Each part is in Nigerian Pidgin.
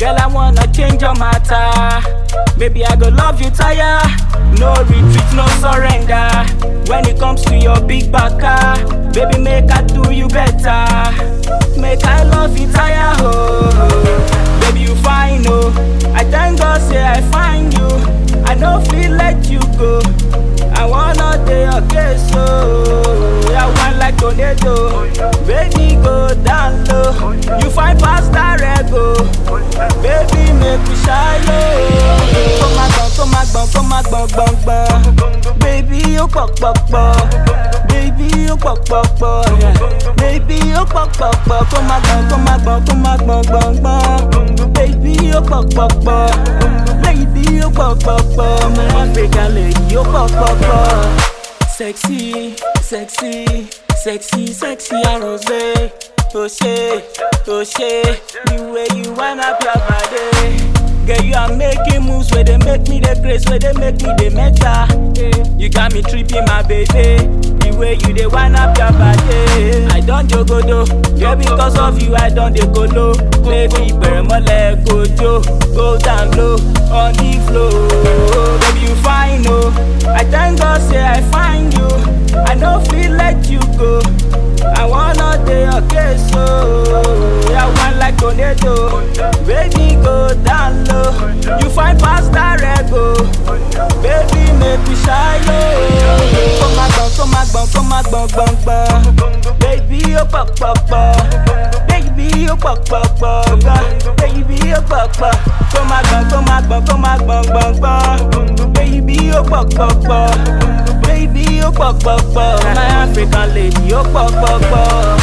Girl, I wanna change your matter. Baby, I go love you tire. No retreat, no surrender. When it comes to your big baka, baby, make I do you better. Make I love you tire, oh. Baby, you fine, oh. I thank God, say I find you. I no feel let you go. I wanna day okay, so I want like tornado. Baby, go down low. You find past that rego. Baby, make me shy low. Come on, come on, come on, come on, come on. Baby, ó pọ̀ pọ̀ pọ̀. Baby, ó pọ̀ pọ̀ pọ̀. Baby, ó pọ̀ pọ̀ pọ̀. Kó má gbọ̀n, kó má gbọ̀n, kó má gbọ̀n gbọ̀n gbọ̀n. Baby, ó pọ̀ pọ̀ pọ̀. Lady, ó pọ̀ pọ̀ pọ̀. Mo African lady, ó pọ̀ pọ̀ pọ̀. Sexy, sexy, sexy, sexy arose. Oh shit, oh shit, the way you wind up your body. Girl, you are making moves where they make me the grace, where they make me the meta. You got me tripping, my baby. The way you they wind up your body. I don't jogodo, girl, because of you I don't dey go low. Baby, better more let go, Joe. Go down low on the floor. Baby, you fine, oh. I thank God, say I find you. I no feel let you go. I wanna day okay, so I want like tornado. Baby, go down low. You find past that rego. Baby, make me shy low. Come on, come on, come on, come on, come on. Baby, oh pop pop pop. Baby, oh pop pop pop. Baby, oh pop pop. Come on, come on, come on, come on. Baby, oh pop pop pop. Baby, oh pop pop pop. My African lady, oh pop pop pop.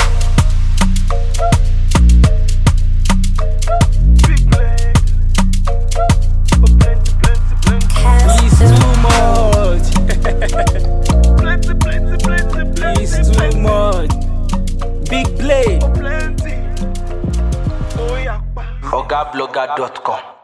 It's too much. It's too much. Big blade. ogablogger.com